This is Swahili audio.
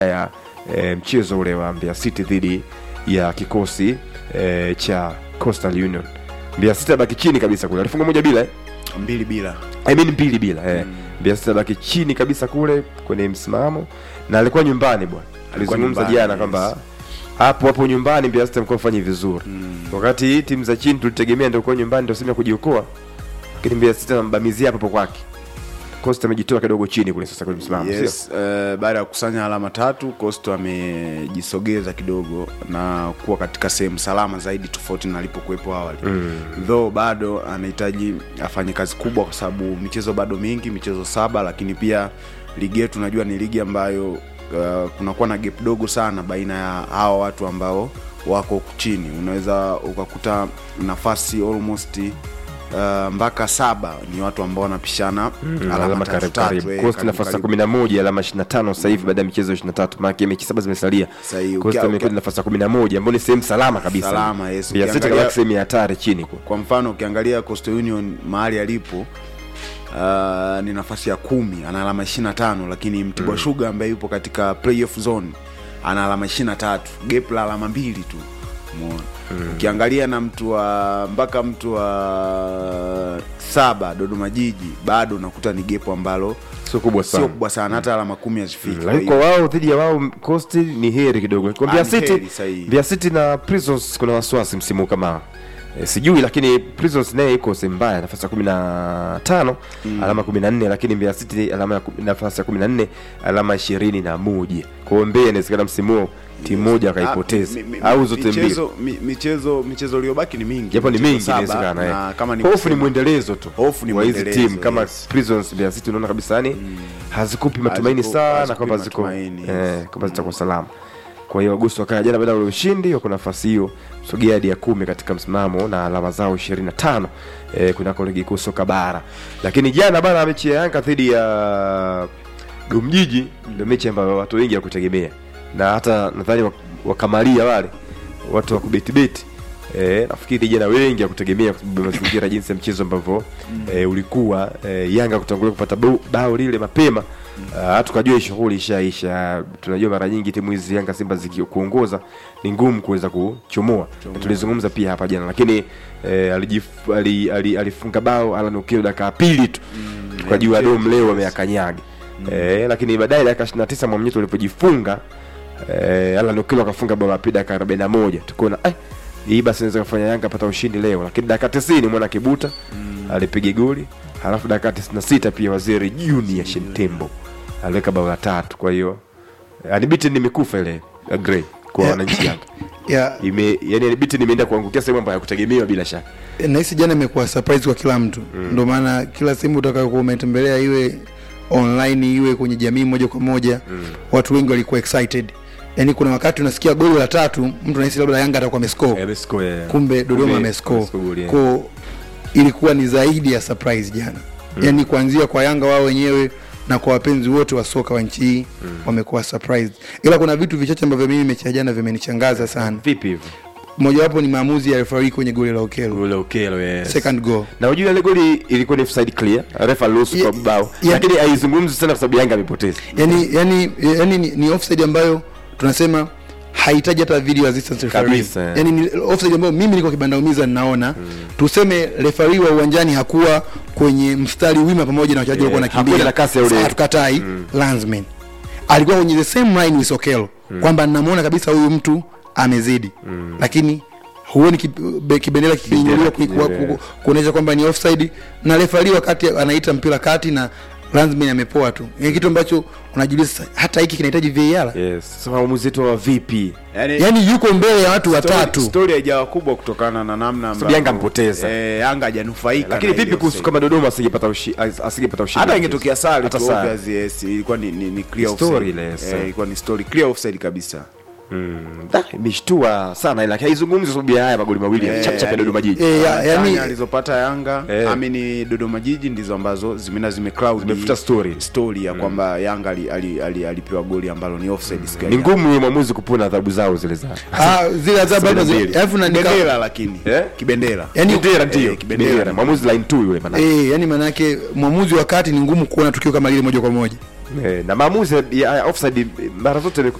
ya e, mchezo ule wa Mbeya City dhidi ya kikosi e, cha Coastal Union. Mbeya City abaki chini kabisa kule, alifunga moja bila eh? mbili bila I mean mbili bila eh. Mbeya City abaki chini kabisa kule kwenye msimamo na alikuwa nyumbani bwana. Alizungumza nyumbani, jana yes. kwamba hapo hapo nyumbani Mbeya City amekuwa afanye vizuri wakati timu za chini tulitegemea ndio kwa nyumbani ndio sehemu ya kujiokoa, lakini Mbeya City anambamizia hapo hapo kwake. Costa amejitoa kidogo chini kule sasa kwenye msimamo, sio? yes, uh, baada ya kukusanya alama tatu Coastal amejisogeza kidogo na kuwa katika sehemu salama zaidi tofauti na alipokuwepo awali mm. though bado anahitaji afanye kazi kubwa kwa sababu michezo bado mingi michezo saba lakini pia ligi yetu najua ni ligi ambayo uh, kunakuwa na gap dogo sana baina ya hawa watu ambao wako huku chini unaweza ukakuta nafasi almost uh, mpaka saba ni watu ambao wanapishana Mm, alama alama tatu karibu tatu, karibu. eh, Coast karibu nafasi ya karibu. kumi na moja alama ishirini na tano sasa hivi baada ya michezo ishirini na tatu maana mechi saba zimesalia. Sahihi. Coast Ukia- amekuwa ukia- nafasi ya kumi na moja ambayo ni sehemu salama kabisa. Salama, yes. Mbeya City Ukiangalia- kabaki sehemu ya hatari chini kwa. kwa mfano ukiangalia Coastal Union mahali alipo uh, ni nafasi ya kumi ana alama 25 lakini Mtibwa Sugar ambaye yupo katika playoff zone ana alama 23 gap la alama mbili tu umeona ukiangalia na mtu wa mpaka mtu wa saba Dodoma Jiji bado unakuta ni gap ambalo Sio kubwa sio sana. kubwa sana hata alama kumi hazifiki Kwa Lakini kwa hiyo- wao dhidi ya wao Coast ni heri kidogo. Kwa Mbeya Ah, ni City, heri sahihi. Mbeya City na Prisons kuna wasiwasi msimu huu kama e, sijui lakini Prisons naye iko sehemu mbaya nafasi ya kumi na tano alama kumi na nne lakini Mbeya City alama ya kumi- nafasi ya kumi na nne alama ishirini na moja kwa hiyo Mbeya inawezekana msimu huo timu moja akaipoteza Ah, mi- mi- au zote mbili michezo, mi- michezo michezo iliyobaki ni mingi japo ni Michezo mingi saba, inawezekana na eh. kama ni hofu ni kusema- mwendelezo tu Hofu ni wa hizi mwendelezo, timu kama yes. Prisons Mbeya City unaona kabisa yani hazikupi matumaini Haziku- sana hazikupi kwamba ziko matumaini, eh, yes. kwamba zitakuwa salama kwa hiyo Agosto wakaya jana baada ya ule ushindi wako nafasi hiyo sogea hadi ya kumi katika msimamo na alama zao 25 eh, kunako ligi kuu soka bara lakini jana bana mechi ya Yanga dhidi ya Domjiji ndio mechi ambayo watu wengi hawakutegemea na hata nadhani wak- wakamalia wale watu wa kubetibeti E, nafikiri jana wengi hakutegemea kwa sababu ya mazingira jinsi ya mchezo ambavyo e, ulikuwa e, Yanga kutangulia kupata bao, bao lile mapema Ah, tukajua hii shughuli ishaisha. Tunajua mara nyingi timu hizi Yanga Simba zikikuongoza ni ngumu kuweza kuchomoa, na tulizungumza pia hapa jana, lakini e, alijif, ali, ali, alifunga bao Alan Okello dakika ya pili tu tukajua mchezo, Dom leo yes. ameyakanyaga e, lakini baadaye dakika 29 Mwamnyeto alipojifunga eh, Alan Okello akafunga bao la pili dakika 41 tukaona eh, hii basi inaweza kufanya Yanga pata ushindi leo, lakini dakika 90 mwana Kibuta alipiga goli, halafu dakika 96 pia Waziri Junior Shentembo aliweka bao la tatu. Kwa hiyo unbeaten imekufa ile ya Grey kwa Yeah. wananchi Yanga ya ime yani unbeaten imeenda kuangukia sehemu ambayo hakutegemewa bila shaka. nahisi jana imekuwa surprise kwa kila mtu ndio maana kila sehemu utakayokuwa umetembelea iwe online iwe kwenye jamii moja kwa moja watu wengi walikuwa excited yaani kuna wakati unasikia goli la tatu mtu anahisi labda yanga atakuwa amescore Amescore kumbe dodoma amescore amescore goli, yeah. ko ilikuwa ni zaidi ya surprise jana yaani kuanzia kwa yanga wao wenyewe na kwa wapenzi wote wa soka wa nchi hii wamekuwa surprised ila kuna vitu vichache ambavyo mimi mechi ya jana vimenichangaza sana Vipi hivyo? mojawapo ni maamuzi ya referee kwenye goli la okelo Ule Okello yes. second goal na unajua ile goli ilikuwa ni offside clear, refa ruhusu Ye- kwa bao, ye- lakini haizungumzi sana kwa sababu Yanga amepoteza. yani, yani, yani ni, ni offside ambayo tunasema hahitaji hata video assistance referee. Kabisa, eh. yani ni offside ambayo mimi niko kibandaumiza ninaona tuseme referee wa uwanjani hakuwa kwenye mstari wima pamoja na wachezaji Yeah, walikuwa hakuwa wanakimbia na kasi ya ule- Sawa, tukatai landsman alikuwa kwenye the same line with Okello kwamba namuona kabisa huyu mtu amezidi lakini huoni kib- be- kibendera kikiinuliwa ku- ku- kikinyelewa. ku- kuonyesha kwamba ni offside na referee wakati anaita mpira kati na landsman amepoa tu ni kitu ambacho unajiuliza sasa, hata hiki kinahitaji VAR Yes. Sasa maamuzi yetu wa vipi? yani, yaani yuko mbele ya watu story- watatu story haijawa kubwa kutokana na namna ambavyo- Yanga mpoteza. eh, Yanga hajanufaika Lakini na vipi ile kuhusu offside. kama Dodoma asingepata ushi, as- asingepata ushindi? hata ingetokea sare Hata tu sare. obvious, yes, ilikuwa ni, ni, ni clear Story offside. ile, yes. Eh, ilikuwa ni story clear offside kabisa Da, imeshtua sana ila haizungumzi kwa sababu ya haya magoli mawili ya Eh, chap chap ya yani- Dodoma Jiji. Eh, ya- Tani yaani alizopata Yanga Eh. amini Dodoma Jiji ndizo ambazo zimeenda zime cloud Zimefuta story. story ya kwamba Yanga ali- ali- ali- alipewa goli ambalo ni offside siku ya Ni jana. ngumu yeye mwamuzi kupona adhabu zao zile za. ah, zile adhabu bado zi- mbili. alafu na nika- kibendera lakini Eh? kibendera Yaani- Bendera ndio. Eh, kibendera. Bendera. Mwamuzi line 2 yule maana. eh, yani maanake mwamuzi wakati ni ngumu kuona tukio kama lile moja kwa moja Eh, na maamuzi ya ya offside mara zote